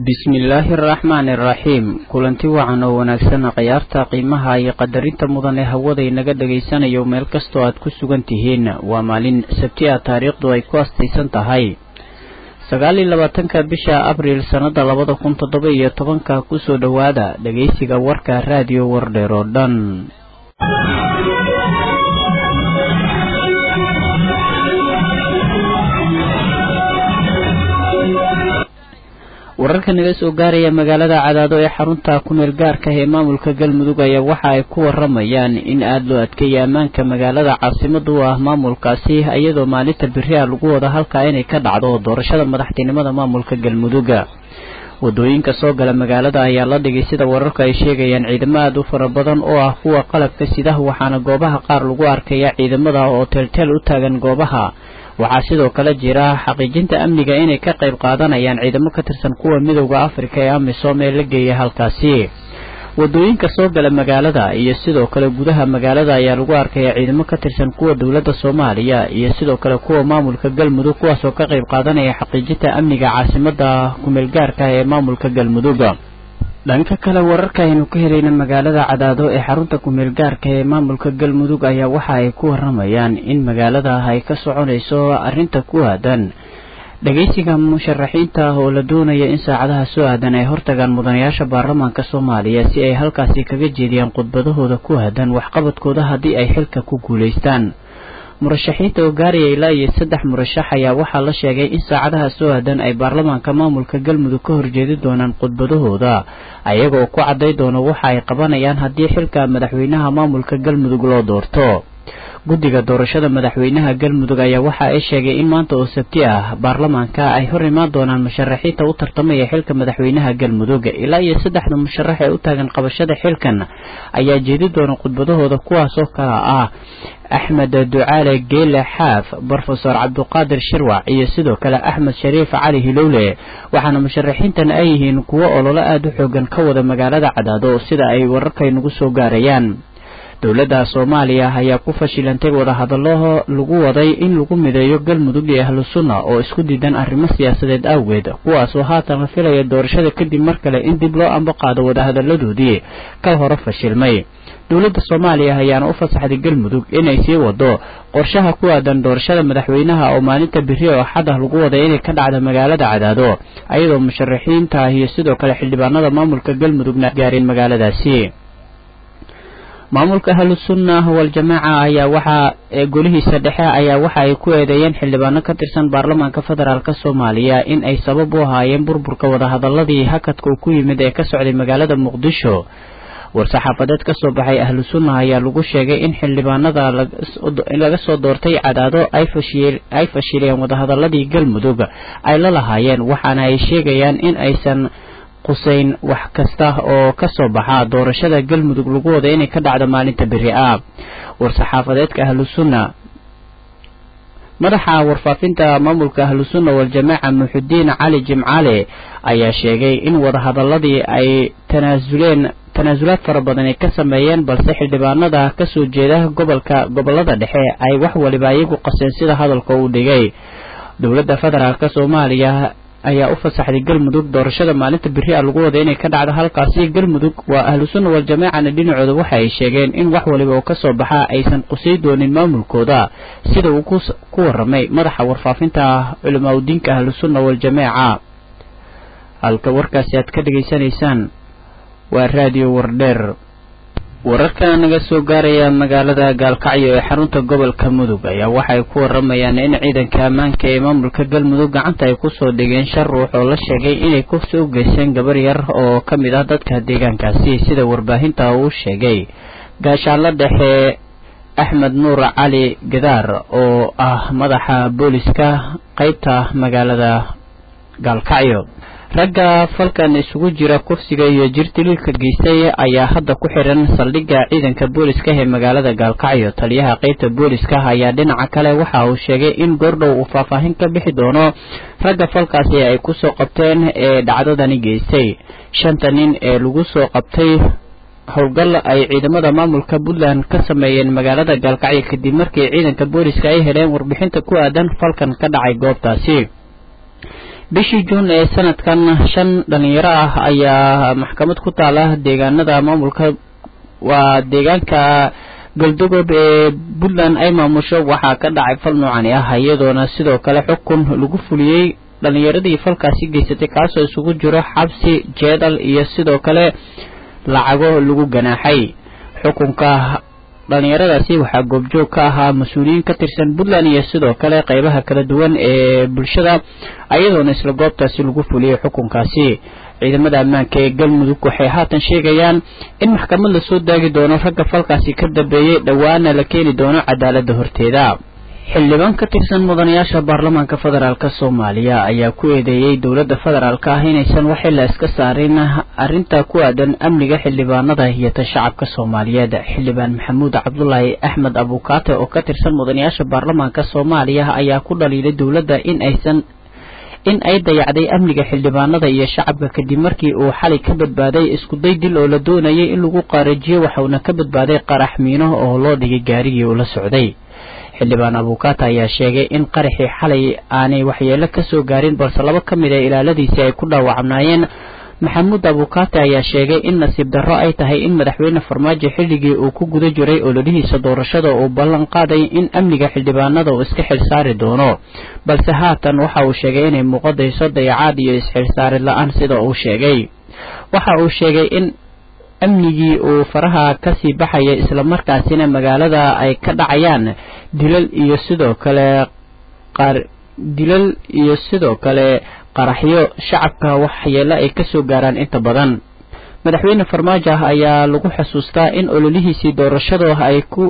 bismillaahi araxmaani araxiim kulanti wacan oo wanaagsan khiyaarta qiimaha iyo qadarinta mudan ee hawaday naga dhegaysanayo meel kastoo aad ku sugan tihiin waa maalin sabti ah taariikhdu ay ku astaysan tahay sagaal iyo labaatanka bisha abriil sannada labada kun toddoba iyo tobanka kusoo dhowaada dhegaysiga warka raadiyo wardheer oo dhan wararka naga soo gaaraya magaalada cadaado ee xarunta kumeel gaarka ee maamulka galmudug ayaa waxa ay ku waramayaan in aada loo adkeeyay ammaanka magaalada caasimada u ah maamulkaasi iyadoo maalinta beri a lagu wada halkaa inay ka dhacdo doorashada madaxtinimada maamulka galmuduga wadooyinka soo gala magaalada ayaa la dhigay sida wararku ay sheegayaan ciidamo aada u fara badan oo ah kuwa qalabka sidaha waxaana goobaha qaar lagu arkaya ciidamada oo teelteel u taagan goobaha waxaa sidoo kale jira xaqiijinta amniga inay ka qayb qaadanayaan ciidamo ka tirsan kuwa midowda afrika ee amisom ee la geeyay halkaasi wadooyinka soo gala magaalada iyo sidoo kale gudaha magaalada ayaa lagu arkaya ciidamo ka tirsan kuwa dowladda soomaaliya iyo sidoo kale kuwa maamulka galmudug kuwaasoo ka qayb qaadanaya xaqiijinta amniga caasimada kumeelgaarka ee maamulka galmudug dhanka kale wararka aynu ka helayna magaalada cadaado ee xarunta kumeel gaarka ee maamulka galmudug ayaa waxa ay ku waramayaan in magaalada ay ka soconayso arrinta ku aadan dhageysiga musharaxiinta oo la doonaya in saacadaha soo aadan ay hortagaan mudanayaasha baarlamaanka soomaaliya si ay halkaasi kaga jeediyaan khudbadahooda ku aadan waxqabadkooda haddii ay xilka ku guulaystaan murashaxiinta oo gaaraya ilaa iyo saddex murashax ayaa waxaa la sheegay in saacadaha soo aadan ay baarlamaanka maamulka galmudug ka horjeedi doonaan khudbadahooda ayagoo ku cadday doono waxa ay qabanayaan haddii xilka madaxweynaha maamulka galmudug loo doorto guddiga doorashada madaxweynaha galmudug ayaa waxa ay sheegay in maanta oo sabti ah baarlamaanka ay hor imaan doonaan musharaxiinta u tartamaya xilka madaxweynaha galmudug ilaa iyo saddexda musharax ee u taagan qabashada xilkan ayaa jeedi doona khudbadahooda kuwaasoo kala ah axmed ducaale geele xaaf brofesor cabduqaadir shirwac iyo sidoo kale axmed shariif cali hilowle waxaana musharaxiintan ay yihiin kuwo ololo aada u xoogan ka wada magaalada cadaado sida ay wararkaynagu soo gaarayaan dowladda soomaaliya ayaa ku fashilantay wadahadallo lagu waday in lagu mideeyo galmudug iyo ahlu sunna oo isku diidan arrimo siyaasadeed awgeed kuwaasoo haatan la filaya doorashada kadib mar kale in dib loo ambaqaado wadahadalladoodii ka hore fashilmay dowladda soomaaliya ayaana u fasaxday galmudug inay sii wado qorshaha ku aadan doorashada madaxweynaha oo maalinta beri oo xad ah lagu waday inay ka dhacda magaalada cadaado ayadoo musharaxiinta iyo sidoo kale xildhibaanada maamulka galmudugna gaareen magaaladaasi maamulka ahlusunna waljamaaca ayaa waxaa golihiisa dhexe ayaa waxa ay ku eedeeyeen xildhibaano ka tirsan baarlamaanka federaalk soomaaliya in ay sabab u ahaayeen burburka wadahadaladii hakadka uu ku yimid ee ka socday magaalada muqdisho war-saxaafadeed ka soo baxay ahlu sunna ayaa lagu sheegay in xildhibaanada laga soo doortay cadaado ay fashileen wadahadaladii galmudug ay la lahaayeen waxaana ay sheegayaan in aysan quseyn wax kasta oo ka soo baxa doorashada galmudug lagu wada inay ka dhacdo maalinta beri ah war-saxaafadeedka ahlu sunna madaxa warfaafinta maamulka ahlu sunna waljamaaca muxudiin cali jimcaale ayaa sheegay in wadahadaladii ay tanaasuleen tanaasulaad fara badan ay ka sameeyeen balse xildhibaanada ka soo jeeda gobolka gobolada dhexe ay wax waliba iyagu qaseen sida hadalka uu dhigay dowladda federaalk soomaaliya ayaa u fasaxday galmudug doorashada maalinta beri a lagu wada inay ka dhacdo halkaasi galmudug waa ahlu sunna waljamaacana dhinacooda waxa ay sheegeen in wax waliba oo ka soo baxa aysan qusay doonin maamulkooda sida uu ku waramay madaxa warfaafinta culamaa udiinka ahlu sunna waljamaaca halka warkaasi aad ka dhegaysanaysaan waa raadiyo wardheer wararka naga soo gaaraya magaalada gaalkacyo ee xarunta gobolka mudug ayaa waxay ku waramayaan in ciidanka ammaanka ee maamulka galmudug gacanta ay kusoo dhigeen shan ruux oo la sheegay inay kusoo geysteen gabar yar oo ka mid ah dadka deegaankaasi sida warbaahinta uu sheegay gaashaanla dhexe axmed nuur cali gadaar oo ah madaxa booliska qeybta magaalada gaalkacyo ragga falkan isugu jira kufsiga iyo jirtiliilka geystay ayaa hadda ku xiran saldhigga ciidanka booliska ee magaalada gaalkacyo taliyaha qeybta booliska ayaa dhinaca kale waxa uu sheegay in goordhow uu faahfaahin ka bixi doono ragga falkaasi ay kusoo qabteen ee dhacdadani geystay shanta nin ee lagu soo qabtay howlgal ay ciidamada maamulka puntland ka sameeyeen magaalada gaalkacyo kadib markii ciidanka booliska ay heleen warbixinta ku aadan falkan ka dhacay goobtaasi bishii juun ee sanadkan shan dhalinyaro ah ayaa maxkamad ku taala deegaanada maamulka waa deegaanka galdogob ee puntland ay maamusho waxaa ka dhacay fal noocani ah iyadoona sidoo kale xukun lagu fuliyey dhalinyaradii falkaasi geysatay kaasoo isugu jiro xabsi jeedal iyo sidoo kale lacago lagu ganaaxay xukunka dhalinyaradaasi waxaa goobjoog ka ahaa mas-uuliyiin ka tirsan puntland iyo sidoo kale qeybaha kala duwan ee bulshada iyadoona isla goobtaasi lagu fuliyey xukunkaasi ciidamada ammaanka ee galmudug waxay haatan sheegayaan in maxkamad lasoo daagi doono ragga falkaasi ka dambeeyey dhowaana la keeni doono cadaaladda horteeda xildhibaan ka tirsan mudanayaasha baarlamaanka federaalk soomaaliya ayaa ku eedeeyey dowladda federaalk ah inaysan waxila iska saarin arrinta ku aadan amniga xildhibaanada iyo tan shacabka soomaaliyeed xildhibaan maxamuud cabdulaahi axmed abukaate oo ka tirsan mudanayaasha baarlamaanka soomaaliya ayaa ku dhaliilay dowladda in aysan in ay dayacday amniga xildhibaanada iyo shacabka kadib markii uu xalay ka badbaaday iskuday dil oo la doonayay in lagu qaarajiyo waxauna ka badbaaday qarax miino oo loo dhigay gaarigii uu la socday xildhibaan abukaata ayaa sheegay in qaraxii xalay aanay waxyeelo ka soo gaarin balse laba ka mid a ilaaladiisii ay ku dhaawacnaayeen maxamuud abukaate ayaa sheegay in nasiib darro ay tahay in madaxweyne farmaajo xilligii uu ku guda jiray ololihiisa doorashada uu ballan qaaday in amniga xildhibaanada uu iska xilsaari doono balse haatan waxa uu sheegay inay muuqadayso dayacaad iyo isxilsaarid la-aan sida uu sheegay waxa uu sheegay in amnigii uu faraha kasii baxaya islamarkaasina magaalada ay ka dhacayaan dilal iyo sidoo kale qaar dilal iyo sidoo kale qaraxyo shacabka waxyeelo ay kasoo gaaraan inta badan madaxweyne farmaajo ah ayaa lagu xusuustaa in ololihiisii doorashadu ay ku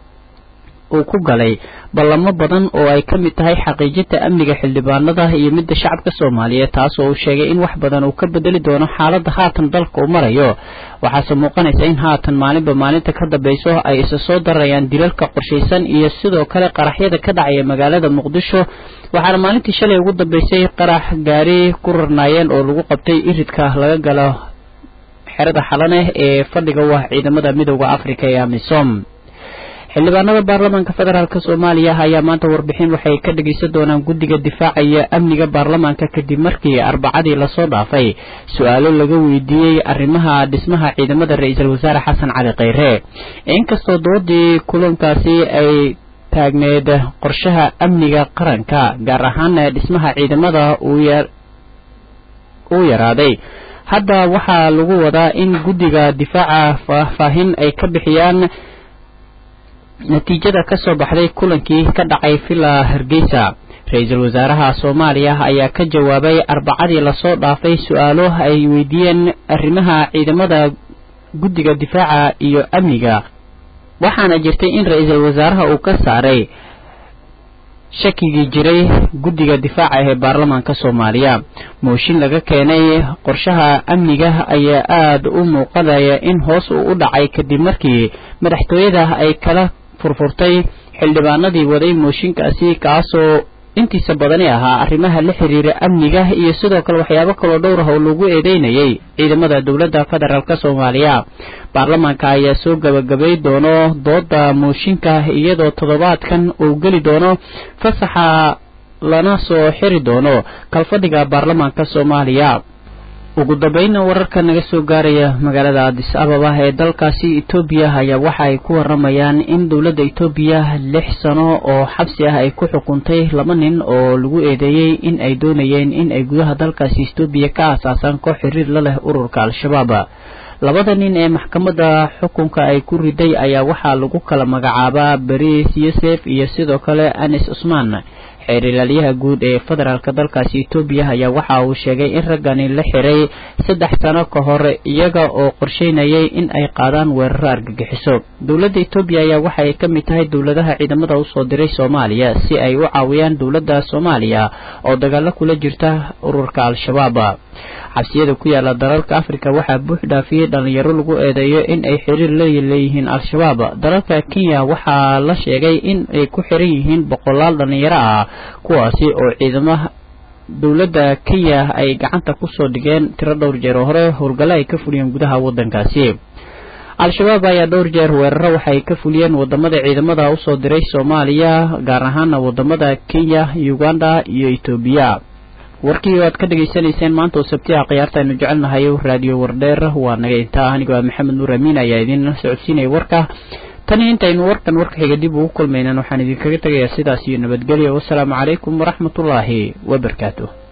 uu ku galay ballamo badan oo ay ka mid tahay xaqiijinta amniga xildhibaanada iyo midda shacabka soomaaliyeed taas oo uu sheegay in wax badan uu ka bedeli doono xaaladda haatan dalka uu marayo waxaase muuqanaysa in haatan maalinba maalinta ka dambeyso ay isa soo darayaan dilalka qorshaysan iyo sidoo kale qaraxyada ka dhacaya magaalada muqdisho waxaana maalintii shalay ugu dambeysay qarax gaari ku rarnaayeen oo lagu qabtay iridka laga galo xerada xalaneh ee fadhiga u ah ciidamada midooda afrika ee amisom xildhibaanada baarlamaanka federaalk soomaaliya ayaa maanta warbixin waxay ka dhegeysan doonaan guddiga difaaca iyo amniga baarlamaanka kadib markii arbacadii lasoo dhaafay su-aalo laga weydiiyey arrimaha dhismaha ciidamada ra-iisul wasaare xasan cali kheyre inkastoo doodii kulankaasi ay taagneed qorshaha amniga qaranka gaar ahaana dhismaha ciidamada uu yaraaday hadda waxaa lagu wadaa in guddiga difaaca faahfaahin ay ka bixiyaan natiijada ka soo baxday kulankii ka dhacay villa hargeysa ra-iisul wasaaraha soomaaliya ayaa ka jawaabay arbacadii lasoo dhaafay su-aalo ay weydiiyeen arrimaha ciidamada guddiga difaaca iyo amniga waxaana jirtay in ra-iisul wasaaraha uu ka saaray shakigii jiray guddiga difaaca ee baarlamaanka soomaaliya mooshin laga keenay qorshaha amniga ayaa aada u muuqanaya in hoos uu u dhacay kadib markii madaxtooyada ay kala furfurtay xildhibaanadii waday mooshinkaasi kaasoo intiisa badani ahaa arrimaha la xiriira amniga iyo sidoo kale waxyaabo kaloo dhowr ah oo lagu eedeynayay ciidamada dowladda federaalk soomaaliya baarlamaanka ayaa soo gabagabay doono dooda mooshinka iyadoo toddobaadkan uu geli doono fasaxa lana soo xiri doono kalfadhiga baarlamaanka soomaaliya ugu dambeynna wararka naga soo gaaraya magaalada adis ababa ee dalkaasi etoobiya ayaa waxa ay ku waramayaan in dowladda etoobiya lix sano oo xabsi ah ay ku xukuntay laba nin oo lagu eedeeyey in ay doonayeen in ay gudaha dalkaasi etoobiya ka aasaasaan koox xiriir la leh ururka al-shabaab labada nin ee maxkamadda xukunka ay ku riday ayaa waxaa lagu kala magacaabaa bariis yosef iyo sidoo kale anis cusmaan xeer ilaaliyaha guud ee federaalk dalkaasi etoobiya ayaa waxa uu sheegay in raggani la xiray saddex sano ka hor iyaga oo qorsheynayay in ay qaadaan weeraro argagixiso dowladda etoobiya ayaa waxa ay ka mid tahay dowladaha ciidamada usoo diray soomaaliya si ay u caawiyaan dowladda soomaaliya oo dagaalo kula jirta ururka al-shabaab xabsiyada ku yaala dalalka afrika waxaa buux dhaafiyey dhalinyaro lagu eedeeyo in ay xiriir la leeyihiin al-shabaab dalalka kenya waxaa la sheegay in ay ku xiran yihiin boqolaal dhalinyaro ah kuwaasi oo ciidamaha dowladda kenya ay gacanta kusoo dhigeen tiro dhowr jeer oo hore howlgallo ay ka fuliyeen gudaha waddankaasi al-shabaab ayaa dhowr jeer weeraro waxay ka fuliyeen wadamada ciidamada usoo diray soomaaliya gaar ahaana wadamada kenya uganda iyo etoobiya warkii aad ka dhegaysanayseen maanta oo sabtiha khiyaarta aynu jecelnahay raadiyo wardheer waa naga intaa aniga waa maxamed nuur amiin ayaa idinla socodsiinaya warka tani intaynu warkan warka xiga dib ugu kulmaynan waxaan idinkaga tegayaa sidaas iyo nabadgelyo wasalaamu calaykum waraxmatullaahi wabarakaatu